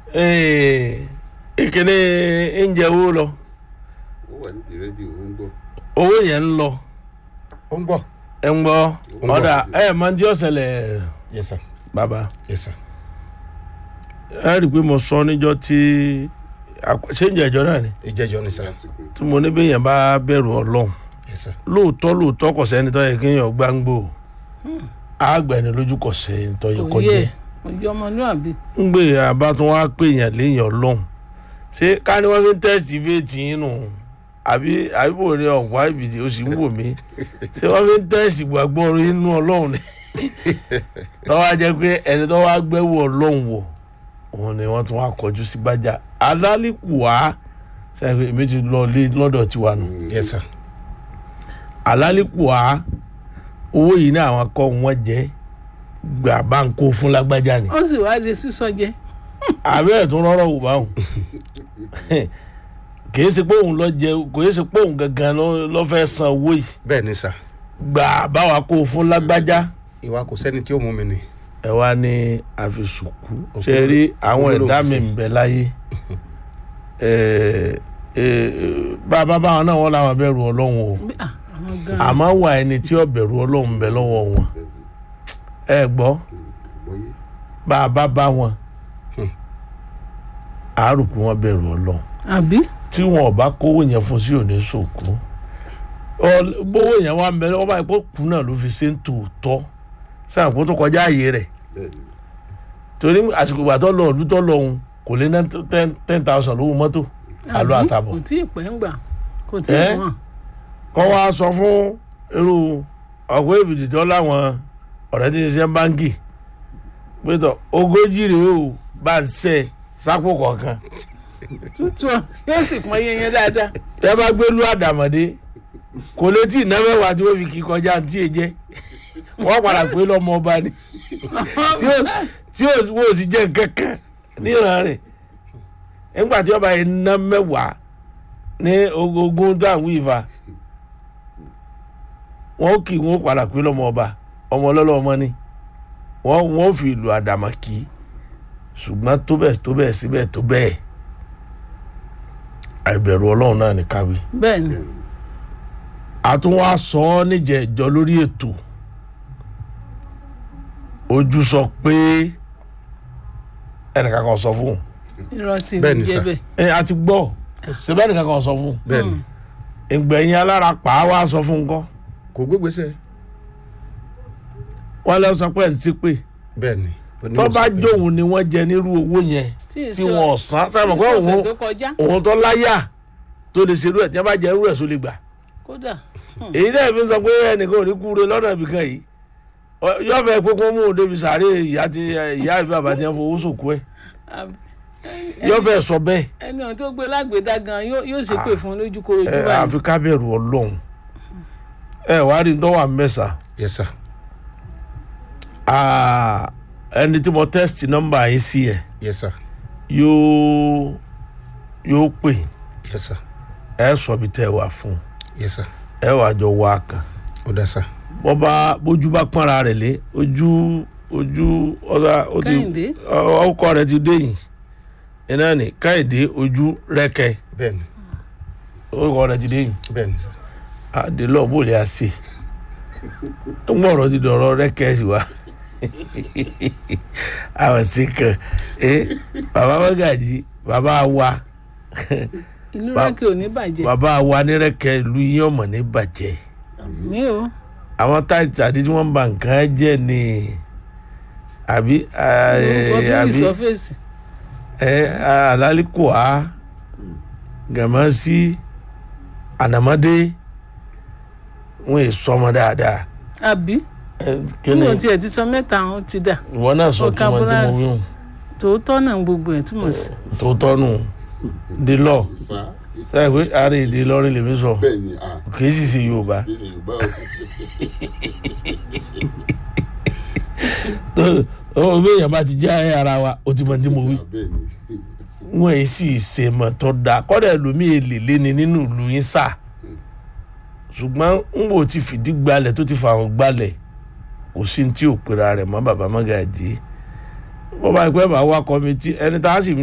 ìkíní oúnjẹ owó lọ ó wà ní ti rédíò ó ń gbọ́. owó yẹn ń lọ ó ń gbọ́. ẹ ń gbọ́ ń gbọ́. ọ̀dà ẹ máa ń tí ó ṣẹlẹ̀ yes sir bàbá yes sir. ẹ rí i pé mo sọ níjọ́ tí àpò- ṣé ń jẹ ìjọ náà ni ìjẹ́jọ́ ni sir tí mo ní bẹ́yẹn bá bẹ̀rù ọlọ́run yes sir. lóòótọ́ lóòótọ́ kò sẹ́ni tó yẹ kéèyàn gbáǹgbò àgbẹ̀ni lójú kò sẹ́ni tó yẹ kó òye jẹ́ òye ọmọlúwàbí ń gbé àbá tó wá pè yàn léèyàn ọlọ́run ṣé ká ní wọ́n fi ń tẹ́sítì véètì yín nù àbí àbíbò ní ọ̀pá ìbìdí ó sì ń wò mí ṣé wọ́n fi ń tẹ́sítì gbàgbọ́ orí inú ọlọ́run ni tọ́wọ́ á jẹ́ pé ẹni tó wá gbẹ́wò ọlọ́run wò òun ni wọ́n tún wá kọjú sí gbájà alálìkù wá sẹ́yìn èmi ti lọ lé lọ́dọ̀ tiwa nù yes sir. alálìkù wá owó yìí ní àwọn akọ wọn jẹ gbà bá ń kó fún lágbájá ni ó sì wá di sísọ jẹ àbẹ́ ẹ̀ tún rọ́rọ́ wò báwọn kìí ṣe pé òun lọ jẹ kìí ṣe pé òun gangan ló- ló fẹ́ san owó yìí bẹ́ẹ̀ ni sir. gbà báwa kó o fún lágbájá ìwà kò sẹ́ni tí ó mú mi ni. ẹ wá ní àfisùkú Òkú- ṣe rí àwọn òkú ló ẹ̀dá fi mi sí. ń bẹ láyé Ẹ, ẹ, bàbá báwọn náà wọ́n làwọn bẹ̀rù ọlọ́run o Bí- ah, àwọn gan àmọ́ wà ẹni tí ó bẹ̀rù ọlọ́run ń bẹ lọ́wọ́ wọn ẹ gbọ́ bọ́yé bá a bá bá wọn àárùkù wọn bẹ̀rù ọlọ́run àbí tí wọn ò bá kówó yẹn fún sí òní sòkú Ọ- bówó yẹn wà mẹ́rin ọba ìpò kú náà ló fi ṣe ń tòótọ́ sáà kó tó kọjá ààyè rẹ̀ bẹ́ẹ̀ ni torí àsìkò ìgbà tó lọ ọdún tó lọ òun kò lé ná ten ten thousand lówó mọ́tò àlọ́ àbí? àtàbọ̀ kò tí ì pẹ́ ń gbà kò tí ì Ẹ́? wọ̀n kọ́ wa sọ fún irú ọ̀pọ̀ èbìtì tó láwọn ọ̀rẹ́ tí ń ṣiṣẹ́ báńkì pé tọ ogójì rèé o bá ń ṣe sápò kọ̀ọ̀kan tútù ọ yóò sì pọn iye yẹn dáadáa ẹ bá gbé lú àdàmọ̀dé kò lè tí ì ná mẹ́wàá tí wọ́n fi kí kọjá tí ì jẹ́ wọ́n padà pé lọ́mọ ọba ni tí ó tí ó wò sí jẹ́ kankan níran rẹ̀ nígbà tí ọba yìí ná mẹ́wàá ní ogún táwọn ìfà wọ́n kì wọ́n padà pé lọ́mọ ọba ọmọ ọlọ́lọ́ ọmọ ni wọ́n wọ́n fi ìlú àdàmọ̀ kì í ṣùgbọ́n tó bẹ́ẹ̀ tó bẹ́ẹ̀ síbẹ̀ tó bẹ́ẹ̀ àìbẹ̀rù ọlọ́run náà ní káwí bẹ́ẹ̀ ni àtúnwá sọ ọ́ níjẹ̀jọ́ lórí ètò ojú sọ pé ẹnìkan kan sọ fún un ìrọsìn Bẹ́ẹ̀ ní ni, sir. jẹbẹ ẹ a ti gbọ́ ṣẹbẹ́ ẹnìkan kan sọ fún un bẹ́ẹ̀ ni ìgbẹ̀yìn alára pa á wá sọ fún un kọ́ kò gbégbèsè wọ́n lọ sọ pé ẹ̀ ń sí pé bẹ́ẹ̀ ni. tó bá jóun ni wọ́n jẹ nírú owó yẹn tí ì tí sọ wọ́n san sábà pé ọ̀sẹ̀ òun tó kọjá òun tó láyà tó lè ṣerú ẹ̀ tí wọ́n bá jẹ irú ẹ̀ só lè gbà kódà èyí náà fi sọ pé ẹnìkan ò ní kúre lọ́nà ibìkan yìí Ọ- yóò fẹ́ pé kó mú un débi sàárè ìyá tí ìyá àbí bàbá tí wọ́n fowó sòkú ẹ̀ àbí- yóò fẹ́ sọ bẹ́ẹ̀ ẹni ọ̀hún tó gbé lágbèdá gan yóò yóò ṣe pé fún un lójú koro ẹ ojú báyìí àfi ká bẹ̀rù ọlọ́run ẹ wàá rí tó wà mẹ́sà yes sir. Ah, ẹni tí mo test nọ́mbà yìí sí ẹ yes sir. yóò yóò pè yes sir. ẹ sọ bí tẹ́ ẹ wà fún yes sir. ẹ wàá jọ wá kan ó dá sir. bọ́ bá bójú bá pọ́nra rẹ̀ lé ojú ojú ọ̀sà ó ti Kẹ́hìndé. ọ- ọkọ rẹ̀ ti déyìn iná ní káyìdé ojú rẹ́kẹ̀ bẹ́ẹ̀ ni ọkọ rẹ̀ ti déyìn bẹ́ẹ̀ ni sir. àdèlọ bò lè àṣe ń gbọ́rọ̀ ti dọ̀rọ̀ rẹ́kẹ̀ sí wa àwọn sí kan ẹ bàbá mọ́gàjì bàbá wa inú Ba- rẹ́kẹ̀ ò ní bàjẹ́ bàbá wa ní rẹ́kẹ̀ ìlú yín ọmọ ní bàjẹ́ mi ò àwọn táìtì àdé tí wọ́n ń ba nǹkan jẹ́ ni àbí wọ́n fi àbí ìsọfèsì ẹ àlálìkùá gàmásí ànàmọ́dé wọn è sọmọ dáadáa àbí ẹ kíni níwọ̀n tiẹ̀ ti sọ mẹ́ta àwọn ti dà ìwọ náà sọ tí wọn tí mo vocabulary. wí hùn tòótọ́ náà gbogbo ẹ̀ túmọ̀ sí tó tọ́nu dílọ fa sẹ́yìn pé àárẹ̀ èdè lọ́rin lèmi sọ bẹ́ẹ̀ ni a kì í sì ṣe yorùbá kì í ṣe yorùbá o ó bí èèyàn bá ti jẹ́ ara wa ó ti mọ tí mo wí bẹ́ẹ̀ ni wọn èyí sì ṣe mọ̀ tó dáa kọ́dà ẹlòmíì èlè léni nínú ìlú yín sà ṣùgbọ́n ń bò ti fìdí gbalẹ̀ tó ti fàwọn gbalẹ̀ kò sí ní tí ò pera rẹ̀ mọ́ bàbá Màgàjí bọ́bá ìpẹ́ bá wá kọ́mítì ẹni tá a sì